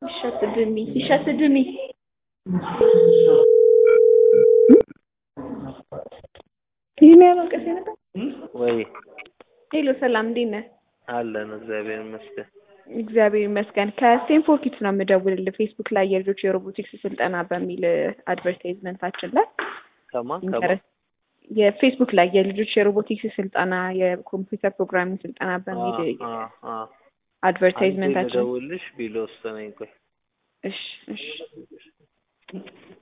ይሸትድሚ ይሸትድሚ ይህ የሚያበቅስ ነበር። ወይ ሄሎ ሰላም፣ እንዴት ነህ? አለን እግዚአብሔር ይመስገን። እግዚአብሔር ይመስገን። ከስቴንፎርድ ኪድስ ነው የምደውልልህ። ፌስቡክ ላይ የልጆች የሮቦቲክስ ስልጠና በሚል አድቨርታይዝመንታችን ላይ ከማን ከማን ኢንተረስት የፌስቡክ ላይ የልጆች የሮቦቲክስ ስልጠና የኮምፒውተር ፕሮግራሚንግ ስልጠና በሚል አ አ አድቨርታይዝመንታችን ልደውልሽ ቢሎ ውስጥ ነኝ። ቆይ እሺ እሺ